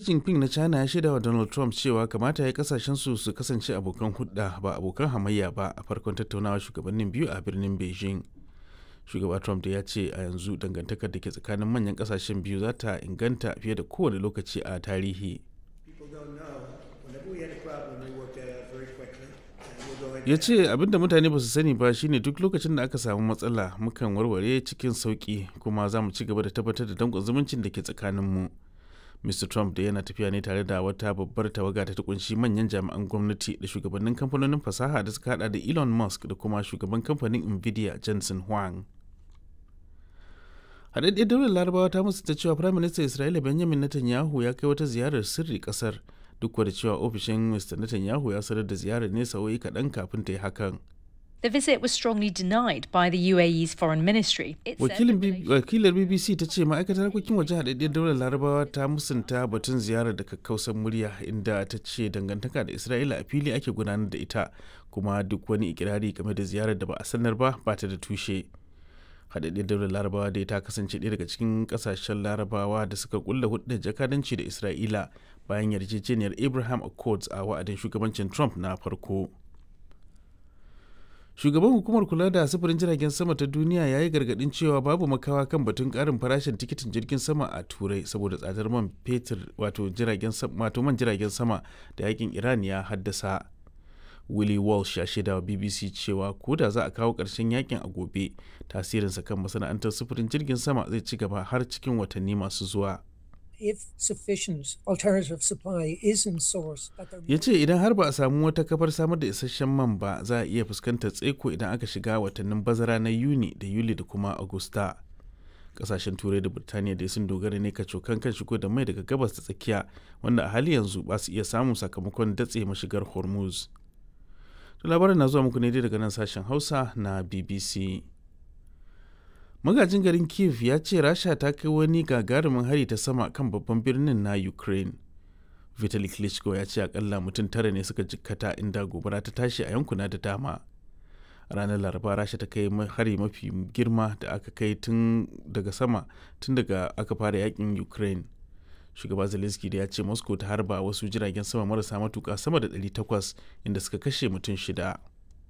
Jinping na China ya shaida wa Donald Trump cewa kamata ya kasashen su su kasance abokan hudda ba abokan hamayya ba a farkon tattaunawa shugabannin biyu a birnin Beijing. Shugaba Trump da ya ce a yanzu dangantakar da ke tsakanin manyan kasashen biyu za ta inganta fiye da kowane lokaci a tarihi. ya ce abinda mutane ba su sani ba shine duk lokacin da aka samu matsala mukan warware cikin sauki kuma za mu ci gaba da tabbatar da danƙon zumuncin da ke tsakaninmu mr trump da yana tafiya ne tare da wata babbar tawaga ta kunshi manyan jami'an gwamnati da shugabannin kamfanonin fasaha da suka hada da elon musk da kuma shugaban kamfanin nvidia jensen huang haɗaɗɗiyar daular larabawa ta musu ta cewa firaministan isra'ila benjamin netanyahu ya kai wata ziyarar sirri ƙasar duk da cewa ofishin Mr. Netanyahu ya sanar da ziyarar ne sa'o'i kaɗan kafin ta yi hakan. The visit was strongly denied by the UAE's foreign ministry. Wakilar BBC ta ce ma'aikatar harkokin waje haɗaɗɗiyar daular larabawa ta musanta batun ziyarar da kakkausan murya inda ta ce dangantaka da Isra'ila a fili ake gudanar da ita kuma duk wani ikirari game da ziyarar da ba a sanar ba ba ta da tushe. haɗaɗɗiyar daular larabawa dai ta kasance ɗaya daga cikin ƙasashen larabawa da suka kulla hudun jakadanci da isra'ila bayan yarjejeniyar abraham accords a wa'adin shugabancin trump na farko shugaban hukumar kula da sufurin jiragen sama ta duniya ya yi gargadin cewa babu makawa kan batun karin farashin tikitin jirgin sama a turai saboda tsadar man fetur wato jiragen wato man jiragen sama da yakin iran ya haddasa willie walsh ya shaida wa bbc cewa ko da za a kawo ƙarshen yakin a gobe tasirinsa kan masana'antar sufurin jirgin sama zai ci gaba har cikin watanni masu zuwa if sufficient alternative supply isn't sourced. ya ce idan har ba a samu wata kafar samar da isasshen man ba za a iya fuskantar tsaiko idan aka shiga watannin bazara na yuni da yuli da kuma agusta kasashen turai da birtaniya dai sun dogara ne kacokan kan shigo da mai daga gabas da tsakiya wanda a hali yanzu ba su iya samun sakamakon datse mashigar hormuz labarin na zuwa muku ne dai daga nan sashen hausa na bbc magajin garin kiev ya ce rasha ta kai wani gagarumin hari ta sama kan babban birnin na ukraine vitali klitschko ya ce akalla mutum tara ne suka jikkata inda gobara ta tashi a yankuna da dama ranar laraba rasha ta kai hari mafi girma da aka kai tun daga sama tun daga aka fara yakin ukraine shugaba zelensky da ya ce moscow ta harba wasu jiragen sama marasa matuka sama da 800 inda suka kashe mutum shida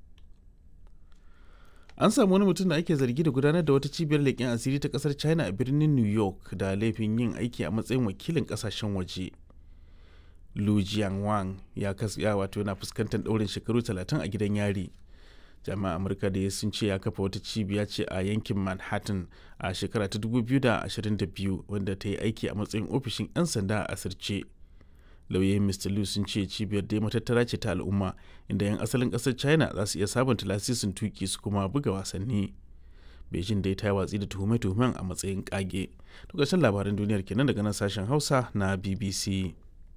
an samu wani mutum da ake zargi da gudanar da wata cibiyar leƙen asiri ta ƙasar china a birnin new york da laifin yin aiki a matsayin wakilin ƙasashen waje lu jianwang ya ya wato yana fuskantar ɗaurin shekaru 30 a gidan yari jami'an amurka da sun ce ya kafa wata cibiya ce a yankin manhattan a shekara ta 2022 wanda ta yi aiki a matsayin ofishin 'yan sanda a asirce lauyoyin mr liu sun ce cibiyar dai matattara ce ta al'umma inda 'yan asalin kasar china za su iya sabunta lasisin tuki su kuma buga wasanni beijing dai ta yi watsi da tuhume-tuhumen a matsayin kage to ƙarshen labaran duniyar kenan daga nan sashen hausa na bbc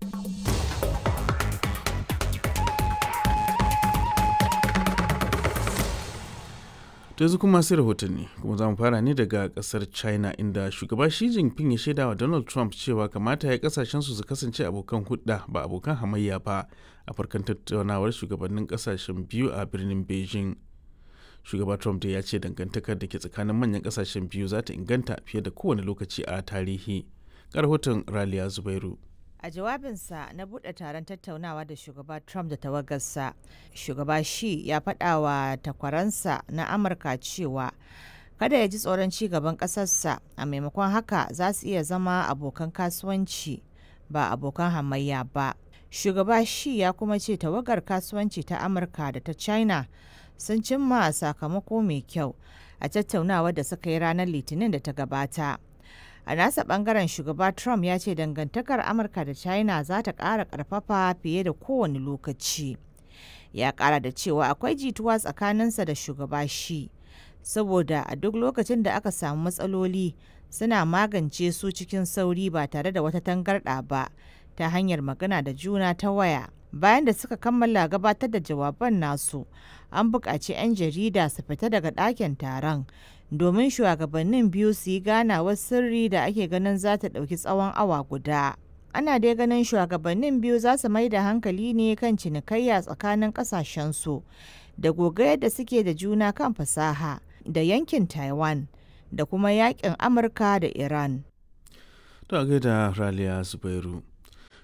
to yanzu kuma sai rahotanni kuma za mu fara ne daga kasar china inda shugaba shi jinping ya shaida wa donald trump cewa kamata ya kasashen su su kasance abokan hudda ba abokan hamayya ba a farkon tattaunawar shugabannin kasashen biyu a birnin beijing shugaba trump da ya ce dangantakar da ke tsakanin manyan kasashen biyu za ta inganta fiye da kowane lokaci a tarihi rahoton raliya zubairu A jawabinsa na buɗe taron tattaunawa da shugaba Trump da tawagarsa, shugaba shi ya faɗa wa takwaransa na Amurka cewa kada ya ji tsoron ci gaban ƙasarsa a maimakon haka za su iya zama abokan kasuwanci ba abokan hamayya ba. Shugaba shi ya kuma ce tawagar kasuwanci ta Amurka da ta China sun cimma sakamako mai kyau a tattaunawa da suka yi ranar Litinin da ta gabata. a nasa bangaren shugaba trump ya ce dangantakar amurka da china za ta ƙara ƙarfafa fiye da kowane lokaci ya ƙara da cewa akwai jituwa tsakaninsa da shugaba shi saboda a duk lokacin da aka samu matsaloli suna magance su cikin sauri ba tare da wata tangarɗa ba ta hanyar magana da juna ta waya bayan da suka kammala gabatar da jawaban nasu an buƙaci 'yan jarida su fita daga ɗakin taron domin shugabannin biyu su yi ganawar sirri da ake ganin za ta ɗauki tsawon awa guda. Ana dai ganin shugabannin biyu za su mai da hankali ne kan cinikayya tsakanin ƙasashensu da gogayar da suke da juna kan fasaha da yankin Taiwan da kuma yakin Amurka da Iran. To a gaida Raliya Zubairu.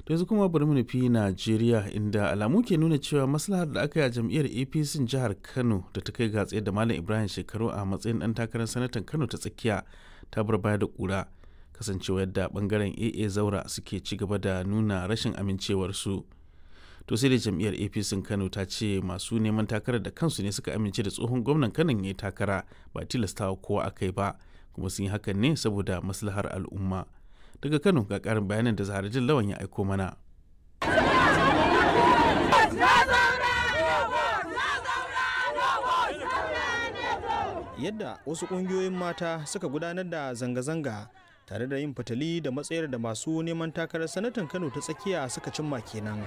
da yanzu kuma bari mu nufi najeriya inda alamu ke nuna cewa maslahar da aka yi a jam'iyyar apc jihar kano da ta kai ga da malam ibrahim shekaru a matsayin dan takarar sanatan kano ta tsakiya ta bar baya da kura kasancewa yadda bangaren aa zaura suke ci gaba da nuna rashin amincewarsu to sai da jam'iyyar apc kano ta ce masu neman takarar da kansu ne suka amince da tsohon gwamnan kanon ya yi takara ba tilastawa kowa aka yi ba kuma sun yi hakan ne saboda maslahar al'umma daga kano ga karin bayanan da zaharajin lawan ya aiko mana yadda wasu ƙungiyoyin mata suka gudanar da zanga-zanga tare da yin fitali da matsayar da masu neman takarar sanatan kano ta tsakiya suka cimma kenan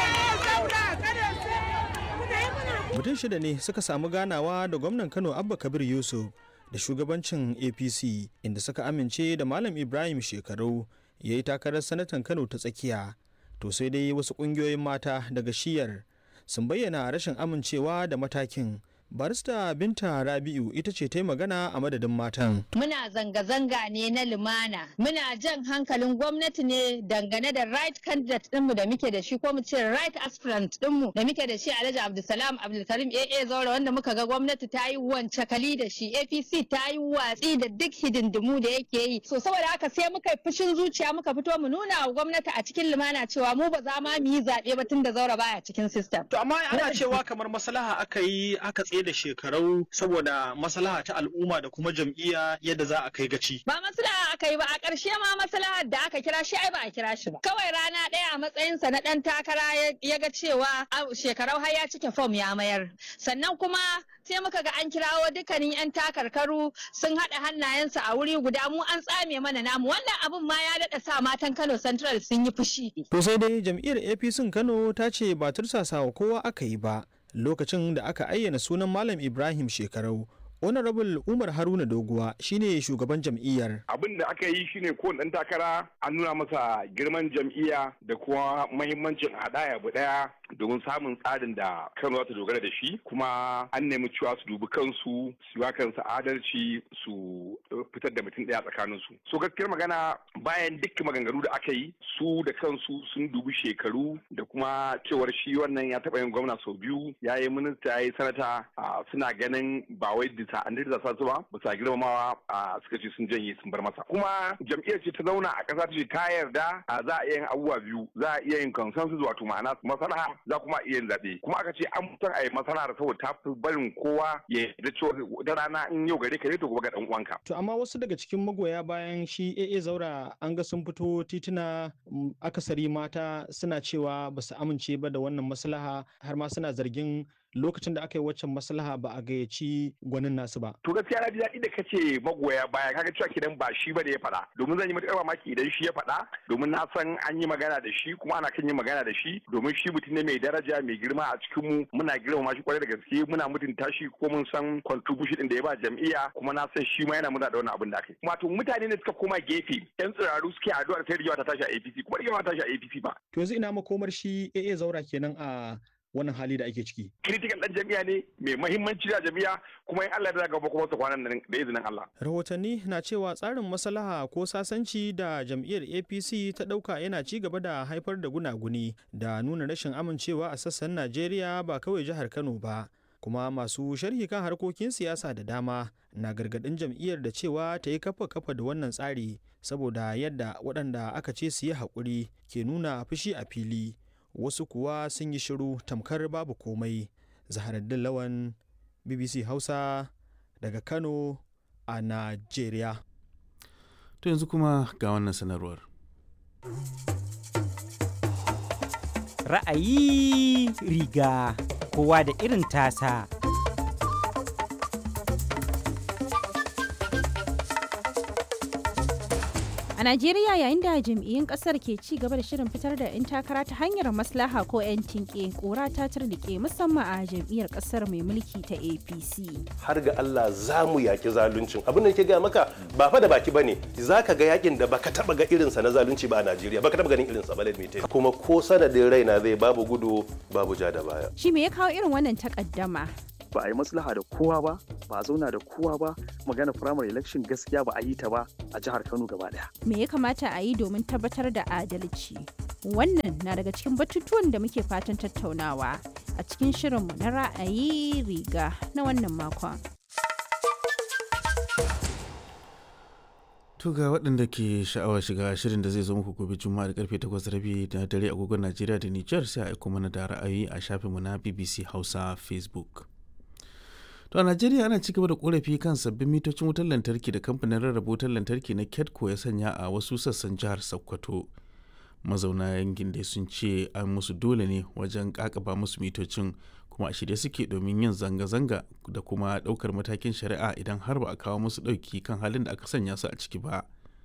mutum shida ne suka samu ganawa da gwamnan kano abba kabir yusuf da shugabancin apc inda suka amince da malam ibrahim shekaru ya yi takarar sanatan kano ta tsakiya to sai dai wasu ƙungiyoyin mata daga shiyar sun bayyana rashin amincewa da matakin barista binta rabi'u ita ce ta yi magana a madadin matan muna zanga-zanga ne na lumana muna jan hankalin gwamnati ne dangane da right candidate dinmu da muke da shi ko mu ce right aspirant dinmu da muke da shi alhaji abdulsalam abdulkarim aa zaura wanda muka ga gwamnati ta yi wance kali da shi apc ta yi watsi da duk hidindimu da yake yi so saboda haka sai muka yi fushin zuciya muka fito mu nuna wa gwamnati a cikin lumana cewa mu ba za ma mu yi zaɓe ba tun da zaura baya cikin system to amma ana cewa kamar maslaha aka yi aka tsaye da shekarau saboda maslaha ta al'umma da kuma jam'iyya yadda za a kai gaci. Ba maslaha aka yi ba a ƙarshe ma maslaha da aka kira shi ai ba a kira shi ba. Kawai rana ɗaya a matsayinsa na ɗan takara ya ga cewa shekarau har ya cike fom ya mayar. Sannan kuma sai muka ga an kirawo dukkanin 'yan takarkaru sun haɗa hannayensu a wuri guda mu an tsame mana namu wannan abun ma ya daɗa sa matan Kano Central sun yi fushi. To sai dai jam'iyyar APC Kano ta ce ba tursasawa kowa aka yi ba. lokacin da aka ayyana sunan Malam Ibrahim shekarau. Honorable Umar Haruna Doguwa shine shugaban jam'iyyar. Abin da aka yi shine ko dan takara an nuna masa girman jam'iyya da kuma mahimmancin haɗaya bu ɗaya domin samun tsarin da Kano za ta dogara da shi kuma an nemi cewa su dubi kansu su yi kansu adalci su fitar da mutum ɗaya tsakanin su. So gaskiyar magana bayan duk maganganu da aka yi su da kansu sun dubi shekaru da kuma cewar shi wannan ya taɓa yin gwamna sau biyu ya yi minista ya yi sanata suna ganin ba wai bisa an da sa su ba bisa girmamawa a suka ce sun janye sun bar masa kuma jam'iyyar ce ta zauna a ƙasa ta ce ta yarda za a iya yin abubuwa biyu za a iya yin consensus wato ma'ana masalaha za kuma iya yin zaɓe kuma aka ce an mutan a yi masalahar saboda ta fi barin kowa ya yarda cewa da rana in yau gare ka ne to gobe ga dan uwanka. to amma wasu daga cikin magoya bayan shi AA zaura an ga sun fito tituna akasari mata suna cewa ba su amince ba da wannan maslaha har ma suna zargin lokacin da aka yi waccan maslaha ba a gayyaci gwanin nasu ba. To gaskiya na ji daɗi da kace magoya baya kaga cewa kidan ba shi ba da ya faɗa domin zan yi matuƙar mamaki idan shi ya faɗa domin na san an yi magana da shi kuma ana kan yin magana da shi domin shi mutum ne mai daraja mai girma a cikin mu muna girmama shi kwarai da gaske muna mutunta shi ko mun san contribution din da ya ba jam'iyya kuma na san shi ma yana muna da wannan abin da aka yi. Wato mutane ne suka koma gefe yan tsiraru suke addu'ar sai rigewa ta tashi a APC kuma rigewa ta tashi a APC ba. To yanzu ina makomar shi AA zaura kenan a wannan hali da ake ciki. Critical ɗan jami'a ne mai mahimmanci da jami'a kuma in Allah ya gaba kuma su kwanan nan da izinin Allah. Rahotanni na cewa tsarin maslaha ko sasanci da jam'iyyar APC ta ɗauka yana ci gaba da haifar da gunaguni da nuna rashin amincewa a sassan Najeriya ba kawai jihar Kano ba. kuma masu sharhi kan harkokin siyasa da dama na gargadin jam'iyyar da cewa ta yi kafa kafa da wannan tsari saboda yadda waɗanda aka ce su yi haƙuri ke nuna fushi a fili wasu kuwa sun yi shiru tamkar babu komai zaharaddin lawan bbc hausa daga kano a najeriya to yanzu kuma ga wannan sanarwar ra'ayi riga kowa da irin tasa A Najeriya yayin da jam'iyyun kasar ke ci gaba da shirin fitar da 'yan takara ta hanyar maslaha ko 'yan tinke kura ta turnike musamman a jam'iyyar kasar mai mulki ta APC. Har ga Allah za mu yaki zaluncin. Abin da ke gaya maka ba fa da baki bane. Za ka ga yakin da baka taba ga irinsa na zalunci ba a Najeriya. Baka taba ganin irinsa ba lalmite. Kuma ko sanadin raina zai babu gudu babu ja da baya. Shi me ya kawo irin wannan takaddama? ba a yi maslaha da kowa ba ba a zauna da kowa ba magana primary election gaskiya ba a yi ta ba a jihar kano gaba daya Me ya kamata a yi domin tabbatar da adalci? Wannan na daga cikin batutuwan da muke fatan tattaunawa a cikin shirinmu na ra'ayi riga na wannan makon. To ga waɗanda ke sha'awar shiga shirin da zai zo muku gobe juma'a da karfe 8:30 na dare agogon Najeriya da Nijar sai a aiko mana da ra'ayi a shafinmu na BBC Hausa Facebook. To a Najeriya ana cigaba da korafi kan sabbin mitocin wutar lantarki da kamfanin rarraba wutar lantarki na KEDCO ya sanya a wasu sassan jihar Sokoto. Mazauna yankin dai sun ce an musu dole ne wajen kakaba musu mitocin kuma a shirye suke domin yin zanga-zanga da kuma ɗaukar matakin shari'a idan har ba a kawo musu ɗauki kan halin da aka sanya su a ciki ba.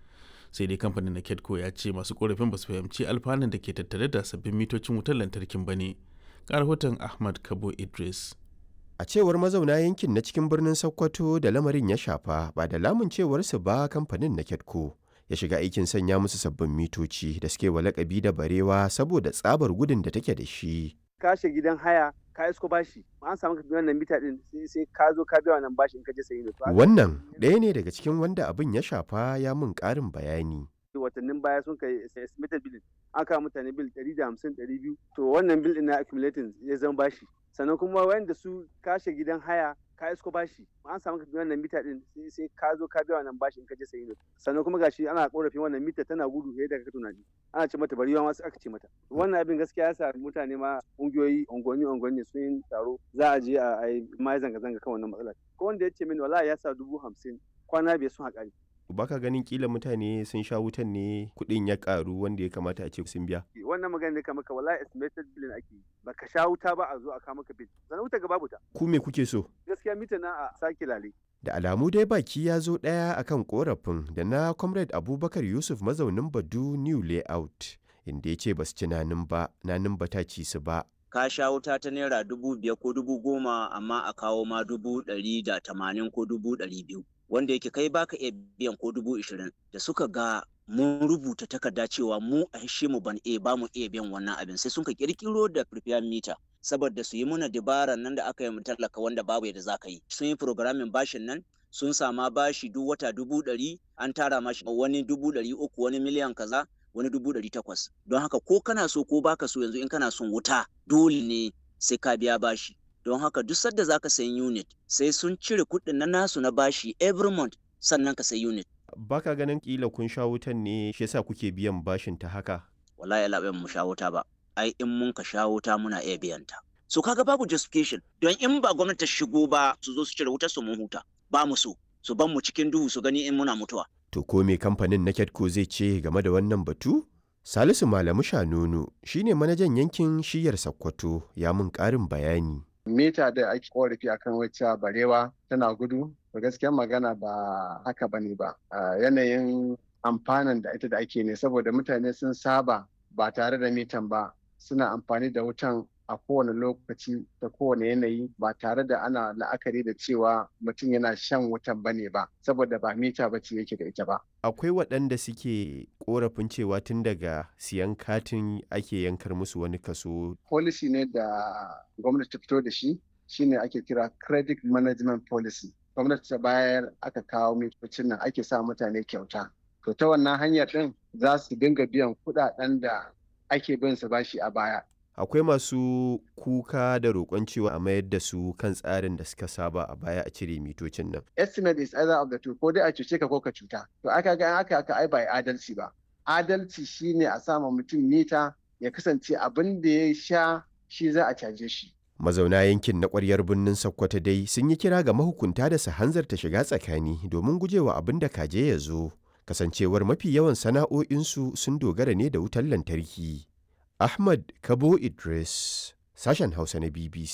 sai dai kamfanin na kedco ya ce masu korafin ba su fahimci alfanun da ke tattare da sabbin mitocin wutar lantarkin ba ne rahoton ahmad kabo idris A cewar mazauna yankin na cikin birnin Sokoto da lamarin ya shafa ba da lamun cewarsu ba kamfanin na Ketco ya shiga aikin sanya musu sabbin mitoci da suke wa lakabi da barewa saboda tsabar gudun da take da shi. kashe gidan haya ka isko bashi an samu ka wannan mita din sai ka zo ka biya wannan bashi in ka je sayi da Wannan ɗaya ne daga cikin wanda abin ya shafa ya mun ƙarin bayani. watannin baya sun kai estimated bill an kawo mutane bil 150 200 to wannan bil din na accumulating ya zama bashi sannan kuma wanda su kashe gidan haya ka isko bashi an samu ka wannan mita din sai ka zo ka biya wannan bashi in ka je sayi sannan kuma gashi ana korafin wannan mita tana gudu fiye da ka tunani ana ce mata bari wasu aka ce mata wannan abin gaskiya ya sa mutane ma kungiyoyi unguwanni unguwanni sun yi taro za a je a yi ma zanga zanga kan wannan matsalar ko wanda ya ce mini wallahi ya sa dubu hamsin kwana biyar sun haƙari Baka ganin kila mutane sun sha wutan ne kuɗin ya ƙaru wanda ya kamata a ce sun biya. wannan magana ne kamar ka wallahi estimated billing ake yi baka sha wuta ba a zo a kawo maka bill sannan wuta ga babu ta Ku me kuke so? gaskiya mita na a sake lale Da alamu dai baki ya zo ɗaya akan korafin da na Comrade Abubakar Yusuf mazaunin Badu New Layout inda ya ce ba su ci nanin ba, nanin ba ta ci su ba. ka sha wuta ta naira dubu biyar ko dubu goma amma a kawo ma dubu ɗari da tamanin ko dubu ɗari biyu wanda yake kai baka iya biyan ko dubu ishirin da suka ga mun rubuta takarda cewa mu a hishe mu ban iya ba mu iya biyan wannan abin sai sun ka kirkiro da prepaid meter saboda su yi muna dabara nan da aka yi mu tallaka wanda babu yadda za ka yi sun yi programming bashin nan sun sama bashi duk wata dubu ɗari an tara mashi wani dubu ɗari uku wani miliyan kaza wani dubu ɗari takwas don haka ko kana so ko baka so yanzu in kana son wuta dole ne sai ka biya bashi don haka duk sadda zaka sayi unit sai sun cire kuɗin na nasu na bashi every month sannan ka sayi unit Baka ganin kila kun sha wutan ne shi yasa kuke biyan bashin ta haka. wallahi Allah bai mu sha wuta ba ai in mun ka sha wuta muna iya biyan ta so kaga babu justification don in ba gwamnati ta shigo ba su zo su cire wutar su mun huta ba mu so su ban mu cikin duhu su gani in muna mutuwa To ko me kamfanin na Ketco zai ce game da wannan batu? Salisu Malamu Shanunu shine manajan yankin shiyar Sokoto ya mun ƙarin bayani. mita da ake korafi akan wacce barewa tana gudu to gaskiyar magana ba haka bane ba a yanayin amfanin da ita da ake ne saboda mutane sun saba ba tare da mitan ba suna amfani da wutan a kowane lokaci da kowane yanayi ba tare da ana la'akari da cewa mutum yana shan wutan bane ba saboda ba mita ba ce yake da ita ba Akwai waɗanda suke korafin cewa tun daga siyan katin ake yankar musu wani kaso. policy ne da gwamnati ta fito da shi shine ake kira credit management policy gwamnati ta bayar aka kawo mitocin nan ake sa mutane kyauta to ta wannan hanyar din za su dinga biyan kuɗaɗen da ake bin su bashi a baya Akwai masu kuka da roƙon cewa a mayar da su kan tsarin da suka saba a baya a cire mitocin nan. estimate is either of the two ko dai a cuce ka ko ka cuta to aka ga aka aka ai bai adalci ba adalci shine a sama mutum mita ya kasance abin da ya sha shi za a caje shi Mazauna yankin na ƙwaryar birnin Sokoto dai sun yi kira ga mahukunta da su hanzarta shiga tsakani domin gujewa abin da kaje ya zo. Kasancewar mafi yawan sana'o'insu sun dogara ne da wutar lantarki. Ahmad Kabo Idris, sashen Hausa na BBC